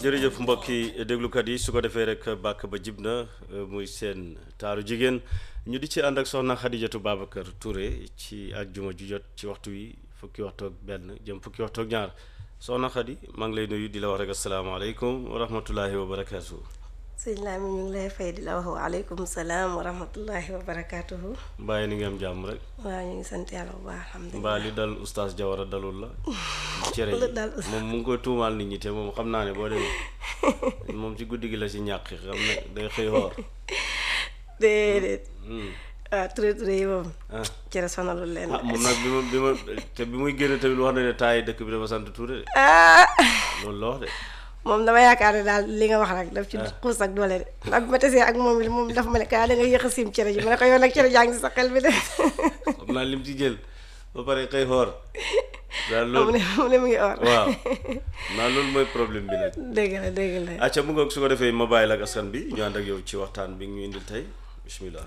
jërëjëf mbokki déglukat yi su ko defee rek bàkk ba jib na muy seen taaru jigéen ñu di ci ànd ak soxna Xadijatu Babacar Touré ci àjjuma ju jot ci waxtu wi fukki waxtu ak benn jëm fukki waxtu ak ñaar soxna Xadi maa ngi lay nuyu di la wax rek asalaamaaleykum wa rahmatullahi wa barakaatu. sëñ Laami ñu ngi lay fay di la wax waaleykum salaam wa rahmatullahi wa barakaatuhu. mbaa ni nga am jàmm rek. waaw ñu ngi sant yàlla bu baax alhamdulilah. mbaa li dal oustaz Jawara dalul la. cere lu yi dal moom mu ngi koy tuumaal nit ñi te moom xam naa ne boo demee moom ci guddi gi la ci ñàkk xam ne day xëy xoor. déedéet. Hmm. waaw Touré Touré yi moom. ah cere sonalul leen. ah moom nag bi ma bi ma te bi muy génn tamit wax na ne taay dëkk bi dafa sant Touré de ah loolu la wax de. moom dama yaakaar ne daal li nga wax rek daf ci xuus ak doole de ndax bi ma tesee ak moom it moom daf ma ne kaa da nga yéex a siim cere ji ma ne ko yow nag cere jaa ngi si sa xel bi de. xam naa lim ci jël ba pare xëy xoor daal mu loolu ne mu ne mu ngi or. waaw naa loolu mooy problème bi nag dégg la dégg la. acca mu ngoog su ko defee ma bàyyi la ak askan bi ñu ànd ak yow ci waxtaan bi ñu indil tey bismillah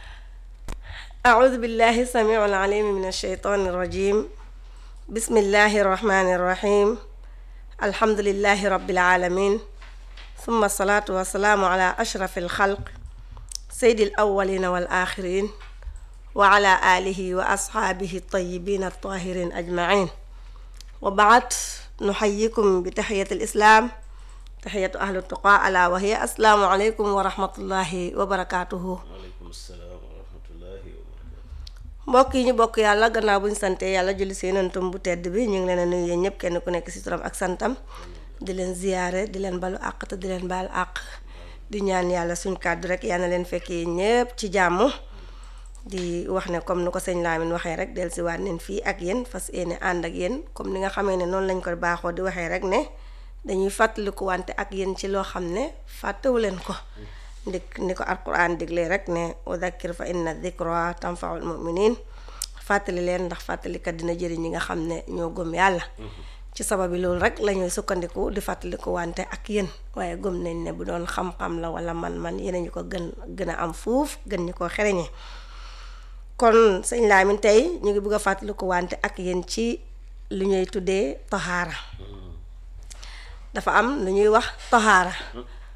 أعوذ بالله السميع العليم من الشيطان الرجيم بسم الله الرحمن الرحيم الحمد لله رب العالمين ثم الصلاة والسلام على أشرف الخلق سيد الأولين والآخرين وعلى آله وأصحابه الطيبين الطاهرين أجمعين وبعد نحييكم بتحية الإسلام تحية أهل التقى ألا وهي السلام عليكم ورحمة الله وبركاته waaleykum salaam wa rahmatullahi wa barakatu mbokk yi ñu bokk yàlla gannaaw bu ñu sante yàlla julli si yonentam bu tedd bi ñu ngi leen a nuyu yéen ñëpp kenn ku nekk si turam ak santam di leen ziyaare di leen balu àq te di leen baal àq di ñaan yàlla suñ kàddu rek yal na leen fekkee ñëpp ci jàmm di wax ne comme ni ko sëñ Lamine waxee rek del si waat neen fii ak yéen fas yéene ànd ak yéen comme ni nga xamee ne noonu lañ ko baaxoo di waxee rek ne dañuy fàttaliku wante ak yéen ci loo xam ne fàttewu leen ko ndik ni ko alquran diglee rek ne wa dakkir fa inna dikra tanfaul muminin fàttali leen ndax fàttalikat dina jëriñ ñi nga xam ne ñoo gëm yàlla ci sababi loolu rek la ñuy sukkandiku di fàttaliku wante ak yéen waaye gëm nañ ne bu doon xam-xam la wala man-man yéen ñu ko gën gën a am fuuf gën ñu ko xereñe kon sëñ Lamine tey ñu ngi bëgg a fàttaliku wante ak yéen ci lu ñuy tuddee toxaara dafa am lu ñuy wax toxaara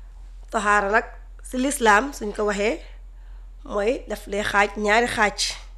toxaara nag si lislaam suñ ko waxee mooy daf lay xaaj ñaari xaaj